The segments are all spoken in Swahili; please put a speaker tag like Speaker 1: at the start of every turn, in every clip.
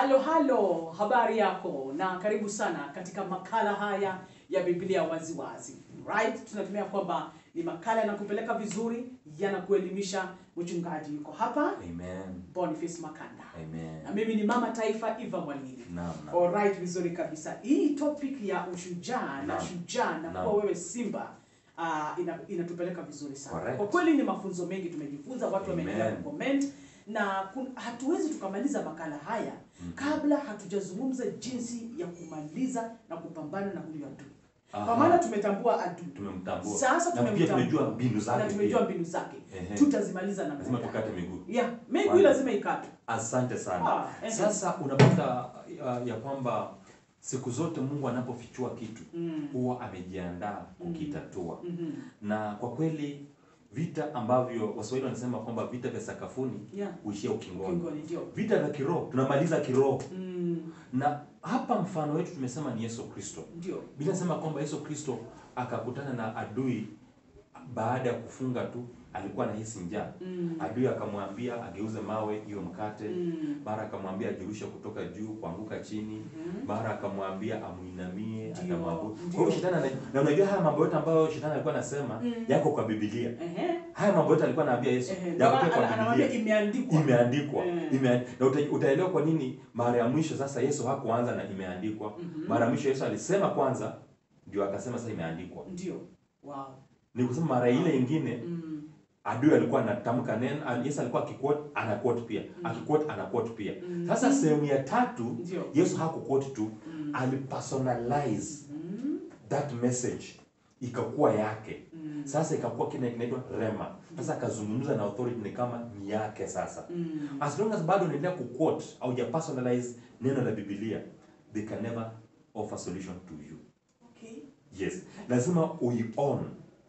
Speaker 1: Halo halo, habari yako na karibu sana katika makala haya ya Biblia waziwazi. Right? Tunatumia kwamba ni makala yanakupeleka vizuri, yanakuelimisha. Mchungaji yuko hapa,
Speaker 2: Amen.
Speaker 1: Boniface Makanda.
Speaker 2: Amen.
Speaker 1: Na mimi ni mama taifa Eva Mwalili.
Speaker 2: Naam, naam.
Speaker 1: Alright, vizuri kabisa. Hii topic ya ushujaa na
Speaker 2: Naam.
Speaker 1: shujaa na
Speaker 2: Naam.
Speaker 1: kuwa wewe simba uh, ina, inatupeleka vizuri sana.
Speaker 2: Correct.
Speaker 1: Kwa kweli ni mafunzo mengi tumejifunza, watu wameendelea
Speaker 2: Amen.
Speaker 1: kucomment na kun, hatuwezi tukamaliza makala haya kabla hatujazungumza jinsi ya kumaliza na kupambana na huyu adui. Kwa
Speaker 2: Aha.
Speaker 1: maana tumetambua adui.
Speaker 2: Tumemtambua.
Speaker 1: Sasa
Speaker 2: na pia
Speaker 1: tumemtambua.
Speaker 2: tumejua mbinu zake.
Speaker 1: Na tumejua
Speaker 2: pia.
Speaker 1: mbinu zake.
Speaker 2: Ehe.
Speaker 1: Tutazimaliza na
Speaker 2: Lazima
Speaker 1: muda.
Speaker 2: tukate miguu.
Speaker 1: Yeah, miguu
Speaker 2: Kwanza.
Speaker 1: lazima ikatwe.
Speaker 2: Asante sana.
Speaker 1: Ah, ehe.
Speaker 2: Sasa unapata uh, ya kwamba siku zote Mungu anapofichua kitu
Speaker 1: Mm.
Speaker 2: huwa amejiandaa kukitatua.
Speaker 1: Mhm.
Speaker 2: Na kwa kweli vita ambavyo Waswahili wanasema kwamba vita vya sakafuni
Speaker 1: Yeah.
Speaker 2: huishia ukingoni.
Speaker 1: Kingoni ndio.
Speaker 2: Vita vya kiroho tunamaliza kiroho.
Speaker 1: Mm.
Speaker 2: Na hapa mfano wetu tumesema ni Yesu Kristo.
Speaker 1: Ndio.
Speaker 2: Biblia inasema kwamba Yesu Kristo akakutana na adui baada ya kufunga tu, alikuwa anahisi njaa.
Speaker 1: Mm.
Speaker 2: Adui akamwambia ageuze mawe hiyo mkate.
Speaker 1: Mm.
Speaker 2: Mara akamwambia ajirushe kutoka juu kuanguka chini. Mara akamwambia amuinamie,
Speaker 1: Ndio,
Speaker 2: atamwabudu. Kwa
Speaker 1: ndio.
Speaker 2: hiyo shetani ana- na unajua haya mambo yote ambayo shetani alikuwa anasema
Speaker 1: Mm.
Speaker 2: yako kwa Biblia.
Speaker 1: Ehe.
Speaker 2: Haya mambo yote alikuwa anaambia Yesu
Speaker 1: Ehe.
Speaker 2: yako
Speaker 1: Ndio
Speaker 2: pia
Speaker 1: maana
Speaker 2: kwa
Speaker 1: ana- anamwambia
Speaker 2: Biblia.
Speaker 1: imeandikwa.
Speaker 2: Imeandikwa.
Speaker 1: Mm.
Speaker 2: Ime, na uta, utaelewa kwa nini mara ya mwisho sasa Yesu hakuanza na imeandikwa.
Speaker 1: Mhm.
Speaker 2: Mara ya mwisho Yesu alisema kwanza ndio akasema sasa imeandikwa.
Speaker 1: Ndio. Wow.
Speaker 2: Ni kusema mara ile ingine
Speaker 1: Mm.
Speaker 2: adui alikuwa anatamka neno, ah, Yesu alikuwa akiquote ana quote pia. Akiquote ana quote pia. Sasa sehemu ya tatu
Speaker 1: Ndio.
Speaker 2: Yesu hakuquote tu,
Speaker 1: Mm.
Speaker 2: alipersonalize
Speaker 1: Mm.
Speaker 2: that message ikakuwa yake.
Speaker 1: Mm.
Speaker 2: Sasa ikakuwa kile kinaitwa rema. Sasa akazungumza na authority ni kama ni yake sasa.
Speaker 1: Mm.
Speaker 2: As long as bado unaendelea kuquote au ja personalize neno la Biblia, they can never offer solution to you.
Speaker 1: Okay.
Speaker 2: Yes, lazima uion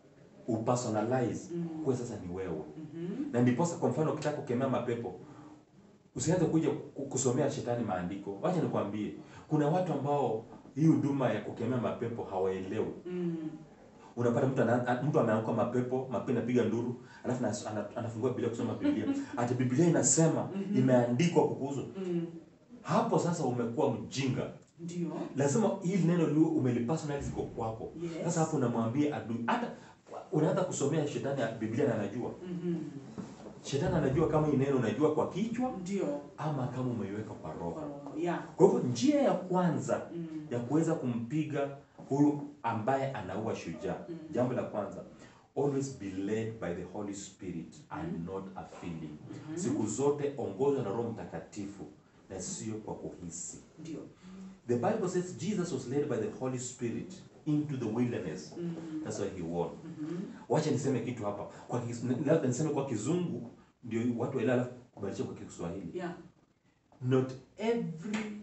Speaker 2: upersonalize
Speaker 1: Mm.
Speaker 2: kuwe sasa ni wewe
Speaker 1: Mhm.
Speaker 2: na ndiposa kwa mfano ukitaka kukemea mapepo usianze kuja ku- kusomea shetani maandiko wacha nikwambie kuna watu ambao hii huduma ya kukemea mapepo hawaelewi
Speaker 1: Mm.
Speaker 2: unapata mtu ana, mtu ameanguka mapepo mapepo inapiga nduru alafu ana, ana, anafungua biblia kusoma biblia ati biblia inasema imeandikwa kukuhusu
Speaker 1: Mm.
Speaker 2: hapo sasa umekuwa mjinga
Speaker 1: Ndio.
Speaker 2: lazima hili neno liwe umelipersonalize kwa kwako
Speaker 1: Yes.
Speaker 2: sasa hapo unamwambia adui hata unaanza kusomea shetani ya biblia na anajua
Speaker 1: Mhm.
Speaker 2: shetani anajua kama hii neno unajua kwa kichwa
Speaker 1: Ndio.
Speaker 2: ama kama umeiweka kwa roho
Speaker 1: Kwa- Yeah.
Speaker 2: kwa hivyo njia ya kwanza
Speaker 1: Mm.
Speaker 2: ya kuweza kumpiga huyu ambaye anaua shujaa jambo la kwanza always be led by the holy spirit and not a feeling siku zote ongozwa na roho mtakatifu na sio kwa kuhisi
Speaker 1: Ndio.
Speaker 2: The Bible says Jesus was led by the Holy Spirit into the wilderness.
Speaker 1: Mm.
Speaker 2: That's why he won.
Speaker 1: Mhm.
Speaker 2: Wacha niseme kitu hapa. Kwa kis- labda niseme kwa kizungu ndio watu waelewe alafu kubadilisha kwa Kiswahili.
Speaker 1: Yeah.
Speaker 2: Not every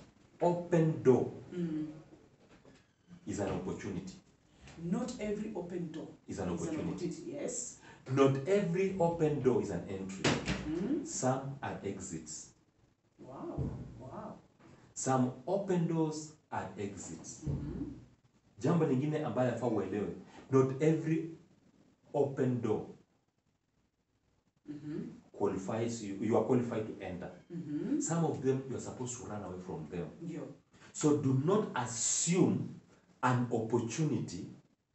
Speaker 2: open door
Speaker 1: Mm.
Speaker 2: is an opportunity.
Speaker 1: Not every open door
Speaker 2: Is an opportunity.
Speaker 1: Yes.
Speaker 2: Not every open door is an entry.
Speaker 1: Mm.
Speaker 2: Some are exits.
Speaker 1: Wow. Wow.
Speaker 2: Some open doors are exits.
Speaker 1: Mhm.
Speaker 2: Jambo lingine ambayo yafaa uelewe. Not every open door
Speaker 1: Mhm.
Speaker 2: qualifies you. You are qualified to enter.
Speaker 1: Mhm.
Speaker 2: Some of them you are supposed to run away from them.
Speaker 1: Ndio.
Speaker 2: So do not assume an opportunity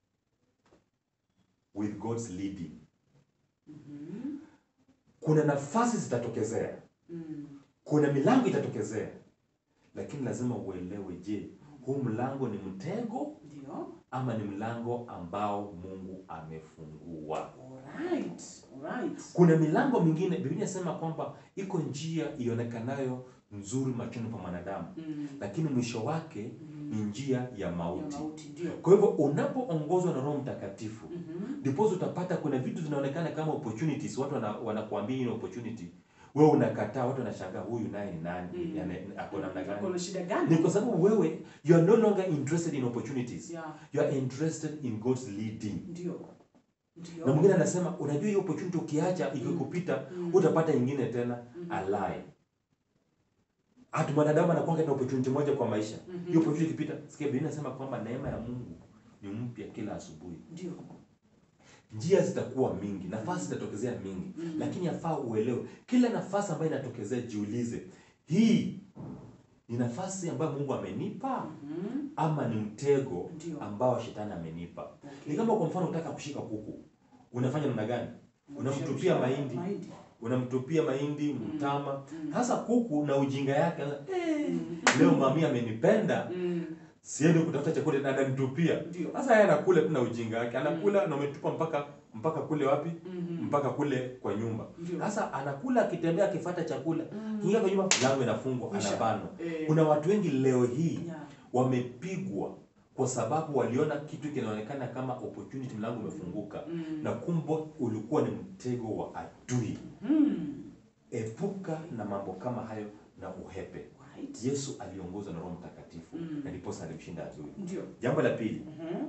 Speaker 2: with God's leading.
Speaker 1: Mhm.
Speaker 2: Kuna nafasi zitatokezea,
Speaker 1: Mm.
Speaker 2: kuna milango itatokezea, lakini lazima uelewe, je, huu mlango ni mtego
Speaker 1: Ndio.
Speaker 2: ama ni mlango ambao Mungu amefungua?
Speaker 1: Alright. Alright.
Speaker 2: Kuna milango mingine, Biblia inasema kwamba iko njia ionekanayo nzuri machoni pa mwanadamu,
Speaker 1: Mm.
Speaker 2: lakini mwisho wake ni njia ya
Speaker 1: Ya
Speaker 2: mauti.
Speaker 1: mauti ndio.
Speaker 2: Kwa hivyo unapoongozwa na Roho Mtakatifu
Speaker 1: Mhm.
Speaker 2: ndipo utapata kuna vitu vinaonekana kama opportunities, watu wana- wanakuambia hii ni opportunity, wewe unakataa, watu wanashangaa huyu naye ni nani,
Speaker 1: Mm.
Speaker 2: yani ako namna gani?
Speaker 1: Kuna shida
Speaker 2: Ni
Speaker 1: gani?
Speaker 2: kwa sababu wewe you are no longer interested in opportunities,
Speaker 1: Yeah.
Speaker 2: you are interested in God's leading.
Speaker 1: Ndio. Ndio.
Speaker 2: Na mwingine anasema unajua hiyo opportunity ukiacha ikikupita
Speaker 1: Mm.
Speaker 2: utapata ingine tena. A lie. Hata mwanadamu anakuwa na opportunity moja kwa maisha.
Speaker 1: Mhm.
Speaker 2: Hiyo opportunity ikipita, sikia Biblia inasema kwamba neema ya Mungu ni mpya kila asubuhi.
Speaker 1: Ndio.
Speaker 2: njia zitakuwa mingi nafasi zitatokezea mingi
Speaker 1: Mm.
Speaker 2: lakini yafaa uelewe kila nafasi ambayo inatokezea jiulize hii ni nafasi ambayo Mungu amenipa
Speaker 1: Mhm.
Speaker 2: ama ni mtego
Speaker 1: Ndio.
Speaker 2: ambao shetani amenipa.
Speaker 1: Okay.
Speaker 2: Ni kama kwa mfano unataka kushika kuku, unafanya namna gani? Unamtupia mahindi,
Speaker 1: Mahindi.
Speaker 2: unamtupia mahindi, mtama.
Speaker 1: Mm.
Speaker 2: Hasa kuku na ujinga yake, eh,
Speaker 1: Mm.
Speaker 2: leo mami amenipenda,
Speaker 1: Mm.
Speaker 2: siende kutafuta chakula na ananitupia.
Speaker 1: Ndio.
Speaker 2: Sasa yeye anakula tu na ujinga wake, anakula na umetupa mpaka mpaka kule wapi?
Speaker 1: Mhm.
Speaker 2: Mpaka kule kwa nyumba.
Speaker 1: Ndio.
Speaker 2: Sasa anakula akitembea, akifuata chakula,
Speaker 1: Mm.
Speaker 2: kingia kwa nyumba, mlango inafungwa,
Speaker 1: Kisha.
Speaker 2: anabanwa.
Speaker 1: Eh.
Speaker 2: Kuna watu wengi leo hii
Speaker 1: Yeah.
Speaker 2: wamepigwa kwa sababu waliona kitu kinaonekana kama opportunity, mlango umefunguka
Speaker 1: Mm.
Speaker 2: na kumbe ulikuwa ni mtego wa adui.
Speaker 1: Mm.
Speaker 2: Epuka na mambo kama hayo na uhepe.
Speaker 1: Right.
Speaker 2: Yesu aliongozwa na Roho Mtakatifu
Speaker 1: Mm.
Speaker 2: na ndiposa alimshinda adui.
Speaker 1: Ndio.
Speaker 2: Jambo la pili,
Speaker 1: Mhm.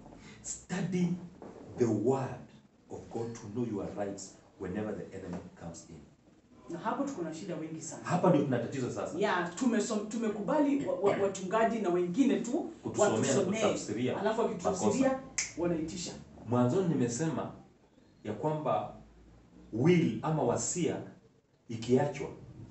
Speaker 2: study the word of God to know your rights whenever the enemy comes in.
Speaker 1: Na hapo tuko na shida wengi sana.
Speaker 2: Hapa ndio tuna tatizo sasa.
Speaker 1: Yeah, tumesom, tumekubali wa, wa, wachungaji na wengine tu
Speaker 2: Kutusomea na
Speaker 1: watusomee,
Speaker 2: kutafsiria
Speaker 1: alafu wakitutafsiria wanaitisha.
Speaker 2: Mwanzoni nimesema ya kwamba will ama wasia ikiachwa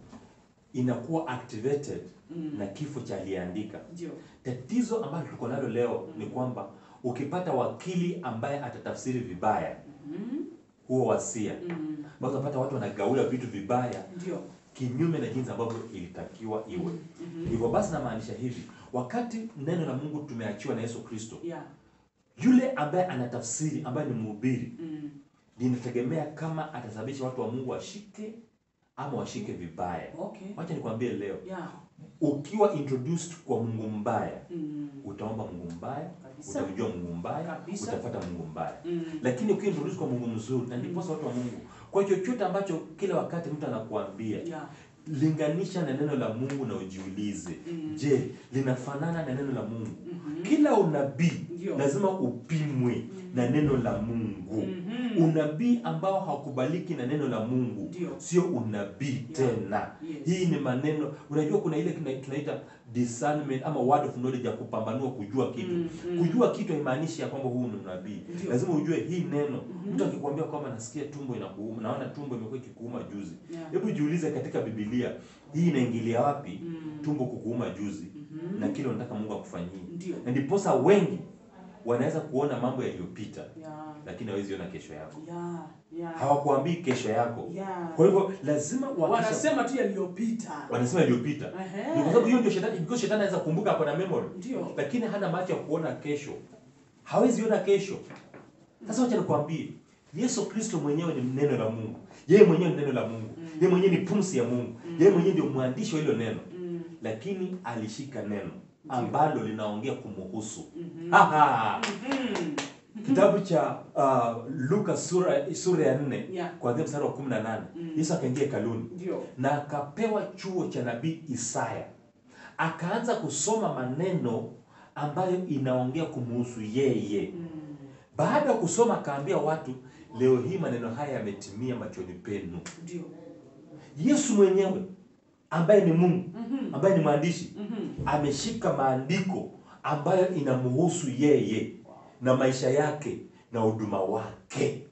Speaker 2: inakuwa activated
Speaker 1: Mm.
Speaker 2: na kifo cha aliyeandika.
Speaker 1: Ndio.
Speaker 2: Tatizo ambalo tuko nalo leo ni kwamba ukipata wakili ambaye atatafsiri vibaya
Speaker 1: Mhm.
Speaker 2: huo wasia,
Speaker 1: Mm.
Speaker 2: basi unapata watu wanagaula vitu vibaya
Speaker 1: Ndio.
Speaker 2: kinyume na jinsi ambavyo ilitakiwa iwe. Hivyo basi namaanisha hivi, wakati neno la Mungu tumeachiwa na Yesu Kristo,
Speaker 1: Yeah.
Speaker 2: yule ambaye anatafsiri, ambaye ni mhubiri,
Speaker 1: Mm.
Speaker 2: linategemea kama atasababisha watu wa Mungu washike ama washike vibaya.
Speaker 1: Okay.
Speaker 2: Wacha nikwambie leo,
Speaker 1: Yeah.
Speaker 2: ukiwa introduced kwa Mungu mbaya,
Speaker 1: Mm.
Speaker 2: utaomba Mungu mbaya,
Speaker 1: Kabisa.
Speaker 2: utamjua Mungu mbaya,
Speaker 1: Kabisa.
Speaker 2: utafuata Mungu mbaya.
Speaker 1: Mm.
Speaker 2: Lakini ukiwa introduced kwa Mungu mzuri, na ndiposa watu wa Mungu, kwa chochote ambacho kila wakati mtu anakuambia
Speaker 1: Yeah.
Speaker 2: linganisha na neno la Mungu na ujiulize,
Speaker 1: Mm.
Speaker 2: je, linafanana na neno la Mungu?
Speaker 1: Mhm.
Speaker 2: Kila unabii
Speaker 1: Ndio.
Speaker 2: lazima upimwe na neno la Mungu.
Speaker 1: Mhm.
Speaker 2: Unabii ambao haukubaliki na neno la Mungu
Speaker 1: Ndio.
Speaker 2: sio unabii tena.
Speaker 1: Yes.
Speaker 2: Hii ni maneno, unajua kuna ile kina- tunaita discernment ama word of knowledge ya kupambanua kujua kitu.
Speaker 1: Mm, mm.
Speaker 2: Kujua kitu haimaanishi ya kwamba huu ni unabii.
Speaker 1: Ndio.
Speaker 2: Lazima ujue hii neno. Mtu akikwambia kwamba nasikia tumbo inakuuma, naona tumbo imekuwa ikikuuma juzi.
Speaker 1: Yeah.
Speaker 2: Hebu jiulize katika Biblia hii inaingilia wapi
Speaker 1: Mm.
Speaker 2: tumbo kukuuma juzi
Speaker 1: Mhm.
Speaker 2: na kile unataka Mungu akufanyie.
Speaker 1: Ndio.
Speaker 2: Na ndiposa wengi wanaweza kuona mambo yaliyopita
Speaker 1: Yeah.
Speaker 2: lakini hawezi ona kesho yako.
Speaker 1: Yeah. Yeah.
Speaker 2: Hawakuambii kesho yako.
Speaker 1: Yeah.
Speaker 2: Kwa hivyo lazima uhakikishe-
Speaker 1: Wanasema tu yaliyopita.
Speaker 2: wanasema iliyopita.
Speaker 1: Ehe.
Speaker 2: Ni kwa sababu hiyo ndio shetani, because shetani anaweza kukumbuka hapo na memory.
Speaker 1: Ndio.
Speaker 2: Lakini hana macho ya kuona kesho. Hawezi ona kesho. Sasa wacha nikwambie, Yesu Kristo mwenyewe ni neno la Mungu. Yeye mwenyewe ni neno la Mungu. Yeye mwenyewe ni pumzi ya Mungu. Yeye mwenyewe ndio mwandishi wa hilo neno.
Speaker 1: Mm.
Speaker 2: Lakini alishika neno ambalo linaongea kumuhusu.
Speaker 1: Mhm.
Speaker 2: Haha.
Speaker 1: Mhm.
Speaker 2: Kitabu cha uh, Luka sura sura ya 4
Speaker 1: Yeah.
Speaker 2: kuanzia mstari wa 18.
Speaker 1: Mm.
Speaker 2: Yesu akaingia hekaluni
Speaker 1: Ndio.
Speaker 2: na akapewa chuo cha nabii Isaya. Akaanza kusoma maneno ambayo inaongea kumuhusu yeye.
Speaker 1: Mm.
Speaker 2: Baada ya kusoma akaambia watu, leo hii maneno haya yametimia machoni penu.
Speaker 1: Ndio.
Speaker 2: Yesu mwenyewe ambaye ni Mungu,
Speaker 1: Mhm.
Speaker 2: ambaye ni mwandishi,
Speaker 1: Mhm.
Speaker 2: ameshika maandiko ambayo inamhusu yeye na maisha yake na huduma wake.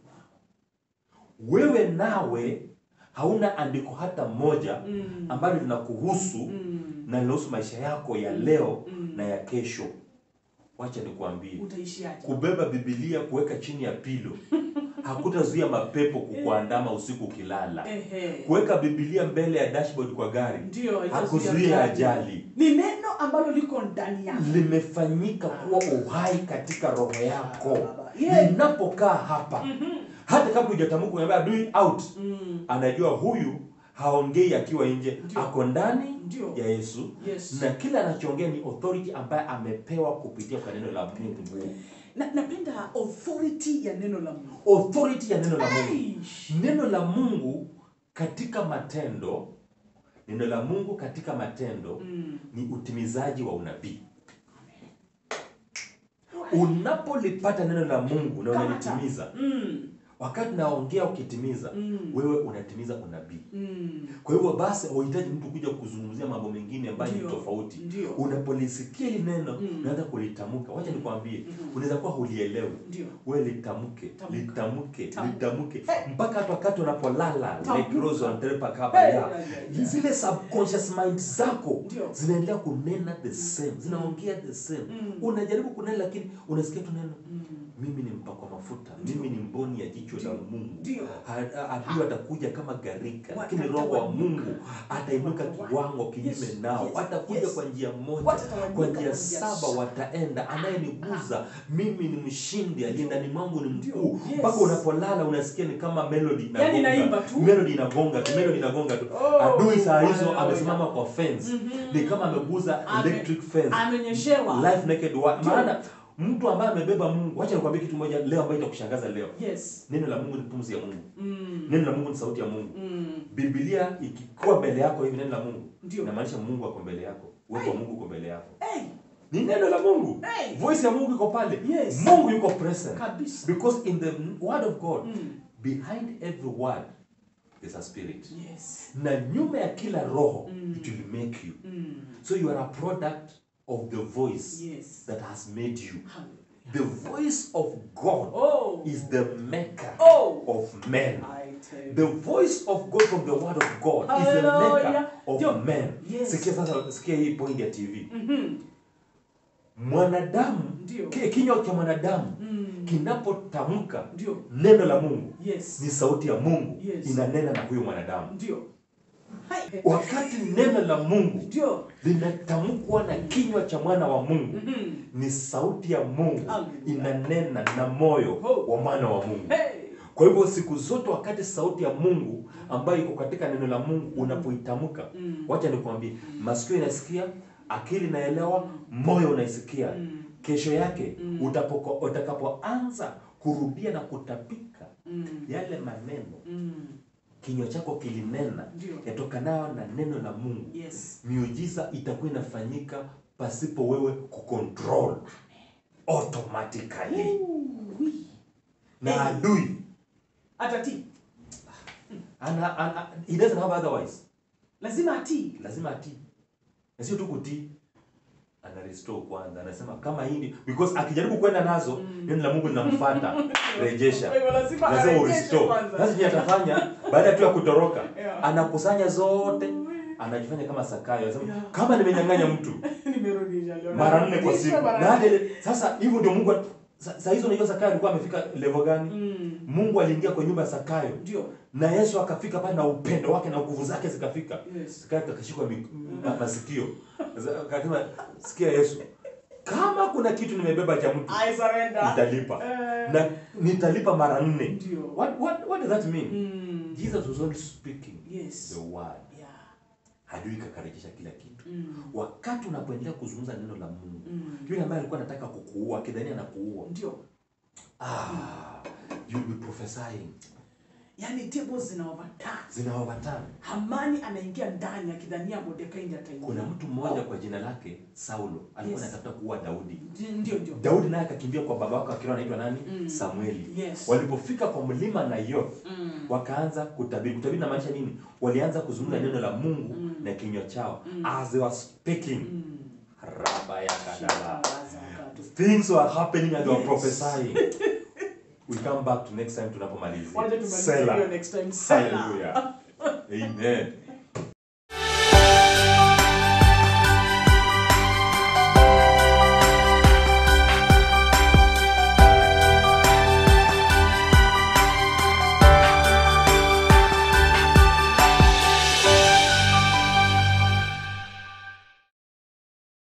Speaker 2: Wewe nawe hauna andiko hata moja
Speaker 1: Mm.
Speaker 2: ambalo linakuhusu
Speaker 1: Mm.
Speaker 2: na linahusu maisha yako ya leo
Speaker 1: Mm.
Speaker 2: na ya kesho. Wacha nikwambie,
Speaker 1: Utaishiaje?
Speaker 2: kubeba Biblia kuweka chini ya pilo hakutazuia mapepo kukuandama usiku ukilala.
Speaker 1: Ehe.
Speaker 2: Kuweka Biblia mbele ya dashboard kwa gari
Speaker 1: Ndio,
Speaker 2: hakuzuia ajali.
Speaker 1: Ni neno ambalo liko ndani yako.
Speaker 2: limefanyika kuwa uhai katika roho yako
Speaker 1: Yeah.
Speaker 2: linapokaa hapa hata kabla hujatamka unaambia adui out
Speaker 1: Mm.
Speaker 2: anajua huyu haongei akiwa nje
Speaker 1: Ndio.
Speaker 2: ako ndani
Speaker 1: Ndio.
Speaker 2: ya Yesu
Speaker 1: Yes.
Speaker 2: na kila anachoongea ni authority ambaye amepewa kupitia kwa neno la Mungu
Speaker 1: Na, napenda authority ya neno la Mungu.
Speaker 2: authority ya neno la Mungu
Speaker 1: Aish.
Speaker 2: neno la Mungu katika matendo neno la Mungu katika matendo
Speaker 1: Mm.
Speaker 2: ni utimizaji wa unabii unapolipata neno la Mungu na
Speaker 1: Kamata.
Speaker 2: unalitimiza
Speaker 1: Mm.
Speaker 2: wakati naongea ukitimiza
Speaker 1: Mm.
Speaker 2: wewe unatimiza unabii
Speaker 1: Mm.
Speaker 2: kwa hivyo basi hauhitaji mtu kuja kuzungumzia mambo mengine ambayo ni
Speaker 1: Ndio.
Speaker 2: tofauti
Speaker 1: Ndio.
Speaker 2: unapolisikia hili neno
Speaker 1: Mm.
Speaker 2: unaanza kulitamka wacha nikwambie
Speaker 1: Mhm.
Speaker 2: unaweza kuwa hulielewi
Speaker 1: Ndio.
Speaker 2: wewe litamke
Speaker 1: Tamka.
Speaker 2: litamke
Speaker 1: Tamka.
Speaker 2: litamke
Speaker 1: Hey.
Speaker 2: mpaka hata wakati unapolala
Speaker 1: Tamka.
Speaker 2: like Rose wanatrepa kaba
Speaker 1: Hey,
Speaker 2: ya
Speaker 1: yeah, yeah, yeah.
Speaker 2: zile subconscious mind zako
Speaker 1: Ndio.
Speaker 2: zinaendelea kunena the same zinaongea the same
Speaker 1: Mm.
Speaker 2: unajaribu kunena lakini unasikia tu neno
Speaker 1: Mm.
Speaker 2: mimi ni mpakwa mafuta
Speaker 1: Ndio.
Speaker 2: mimi ni mboni ya jicho la
Speaker 1: Ndio.
Speaker 2: mungu
Speaker 1: Ndio.
Speaker 2: Ha- adui atakuja kama gharika lakini
Speaker 1: Watatawanyika.
Speaker 2: roho wa mungu atainuka
Speaker 1: Watatawanyika.
Speaker 2: kiwango kinyume
Speaker 1: Yes,
Speaker 2: nao
Speaker 1: yes,
Speaker 2: watakuja
Speaker 1: yes.
Speaker 2: kwa njia moja
Speaker 1: Watatawanyika
Speaker 2: kwa
Speaker 1: kwa
Speaker 2: njia
Speaker 1: njia
Speaker 2: saba
Speaker 1: saba.
Speaker 2: wataenda anayeniguza mimi ni mshindi aliye ndani mwangu ni
Speaker 1: Ndio.
Speaker 2: mkuu
Speaker 1: Yes.
Speaker 2: mpaka unapolala unasikia ni kama melody
Speaker 1: Yaani
Speaker 2: inagonga
Speaker 1: inaimba tu.
Speaker 2: melody inagonga tu melody inagonga tu
Speaker 1: Oh,
Speaker 2: adui saa hizo
Speaker 1: hallelujah.
Speaker 2: amesimama kwa fence
Speaker 1: Mhm.
Speaker 2: ni kama ameguza
Speaker 1: Ame-
Speaker 2: electric fence
Speaker 1: Amenyeshewa.
Speaker 2: life naked wa-
Speaker 1: Ndio.
Speaker 2: maana mtu ambaye amebeba Mungu wacha nikwambie kitu moja leo ambayo itakushangaza leo
Speaker 1: Yes.
Speaker 2: neno la Mungu ni pumzi ya Mungu
Speaker 1: Mm.
Speaker 2: neno la Mungu ni sauti ya Mungu
Speaker 1: Mm.
Speaker 2: Biblia ikikuwa mbele yako hivi neno la Mungu
Speaker 1: Ndio.
Speaker 2: inamaanisha Mungu ako mbele yako uwepo wa Mungu uko mbele yako
Speaker 1: Hey.
Speaker 2: ni neno la Mungu
Speaker 1: Hey.
Speaker 2: voice ya Mungu iko pale
Speaker 1: Yes.
Speaker 2: Mungu yuko present
Speaker 1: Kabisa.
Speaker 2: because in the word of God
Speaker 1: Mm.
Speaker 2: behind every word there's a spirit
Speaker 1: Yes.
Speaker 2: na nyuma ya kila roho
Speaker 1: Mm.
Speaker 2: it will make you
Speaker 1: Mm.
Speaker 2: so you are a product of the voice
Speaker 1: Yes.
Speaker 2: that has made you
Speaker 1: Hallelujah.
Speaker 2: the voice of God
Speaker 1: Oh.
Speaker 2: is the maker
Speaker 1: Oh.
Speaker 2: of men
Speaker 1: I tell you.
Speaker 2: the voice of God from the word of God is the maker
Speaker 1: Hallelujah.
Speaker 2: of
Speaker 1: Ndio.
Speaker 2: men
Speaker 1: Yes.
Speaker 2: sikia sasa sikia hii point ya TV
Speaker 1: Mhm.
Speaker 2: mwanadamu
Speaker 1: Ndio.
Speaker 2: ki- kinywa cha mwanadamu
Speaker 1: Mm.
Speaker 2: kinapotamka
Speaker 1: Ndio.
Speaker 2: neno la Mungu
Speaker 1: Yes.
Speaker 2: ni sauti ya Mungu
Speaker 1: Yes.
Speaker 2: inanena na huyo mwanadamu
Speaker 1: Ndio. Hai.
Speaker 2: wakati neno la Mungu
Speaker 1: Ndio.
Speaker 2: linatamkwa na kinywa cha mwana wa Mungu
Speaker 1: Mhm.
Speaker 2: ni sauti ya Mungu
Speaker 1: Hallelujah.
Speaker 2: inanena na moyo
Speaker 1: Oh.
Speaker 2: wa mwana wa Mungu
Speaker 1: Hey.
Speaker 2: kwa hivyo siku zote wakati sauti ya Mungu ambayo iko katika neno la Mungu unapoitamka
Speaker 1: Mm.
Speaker 2: wacha nikwambie masikio inasikia akili inaelewa moyo unaisikia
Speaker 1: Mm.
Speaker 2: kesho yake
Speaker 1: Mm.
Speaker 2: utapoko- utakapoanza kurudia na kutapika
Speaker 1: Mm.
Speaker 2: yale maneno
Speaker 1: Mm.
Speaker 2: kinywa chako kilinena
Speaker 1: Ndio.
Speaker 2: yatokanayo na neno la Mungu
Speaker 1: Yes.
Speaker 2: miujiza itakuwa inafanyika pasipo wewe kucontrol automatically
Speaker 1: Ooh-wee.
Speaker 2: na
Speaker 1: Hey.
Speaker 2: adui
Speaker 1: Atatii.
Speaker 2: ana, ana, he doesn't have otherwise
Speaker 1: Lazima atii.
Speaker 2: lazima atii na sio tu kutii ana restore kwanza anasema kama hii ndi- because akijaribu kwenda nazo
Speaker 1: Mm.
Speaker 2: neno la Mungu linamfuata rejesha
Speaker 1: Kwa hivyo lazima
Speaker 2: lazima
Speaker 1: arejeshe
Speaker 2: urestore
Speaker 1: kwanza.
Speaker 2: sasa je atafanya baada tu ya kutoroka
Speaker 1: Yeah.
Speaker 2: anakusanya zote anajifanya kama Sakayo anasema
Speaker 1: Yeah.
Speaker 2: kama nimenyang'anya mtu
Speaker 1: Nimerudisha leo.
Speaker 2: mara nne kwa
Speaker 1: Narudisha
Speaker 2: siku
Speaker 1: mara
Speaker 2: na hata
Speaker 1: nne.
Speaker 2: ile- sasa hivyo ndio Mungu sa- saa hizo unajua Sakayo alikuwa amefika level gani
Speaker 1: Mm.
Speaker 2: Mungu aliingia kwa nyumba ya Sakayo
Speaker 1: Ndio.
Speaker 2: na Yesu akafika pale na upendo wake na nguvu zake zikafika
Speaker 1: Yes.
Speaker 2: Sikayo akashikwa mi- ma- masikio Sasa akasema sikia Yesu kama kuna kitu nimebeba cha mtu
Speaker 1: I surrender.
Speaker 2: nitalipa
Speaker 1: Eh.
Speaker 2: na nitalipa mara nne
Speaker 1: Ndio.
Speaker 2: what, what, what does that mean
Speaker 1: Mm.
Speaker 2: Jesus was only speaking
Speaker 1: Yes.
Speaker 2: the word
Speaker 1: Yeah.
Speaker 2: hajui kakarejesha kila kitu
Speaker 1: Mm.
Speaker 2: wakati unapoendelea kuzungumza neno la Mungu
Speaker 1: Mm.
Speaker 2: yule ambaye alikuwa anataka kukuua akidhania anakuua
Speaker 1: Ndio.
Speaker 2: ah, you'll be prophesying
Speaker 1: Yaani tables zina overturn.
Speaker 2: zinaovatana
Speaker 1: Hamani anaingia ndani akidhania Mordekai ndiye ataingia.
Speaker 2: kuna mtu mmoja kwa jina lake Saulo alikuwa
Speaker 1: Yes.
Speaker 2: anatafuta kuua Daudi
Speaker 1: Ndio ndio.
Speaker 2: Daudi naye akakimbia kwa baba wake akiwa anaitwa nani
Speaker 1: Mm.
Speaker 2: Samueli
Speaker 1: Yes.
Speaker 2: walipofika kwa mlima Nayoth
Speaker 1: Mm.
Speaker 2: wakaanza kutabiri kutabiri inamaanisha nini walianza kuzungumza
Speaker 1: Mm.
Speaker 2: neno la Mungu
Speaker 1: Mm.
Speaker 2: na kinywa chao
Speaker 1: Mm.
Speaker 2: as they were speaking
Speaker 1: Mm.
Speaker 2: raba ya kadala
Speaker 1: Shikarazakatu.
Speaker 2: things were happening and they were
Speaker 1: Yes.
Speaker 2: prophesying we come back to next time tunapomalizia
Speaker 1: Wacha tumalize
Speaker 2: Selah.
Speaker 1: hiyo next time. Selah.
Speaker 2: hallelujah amen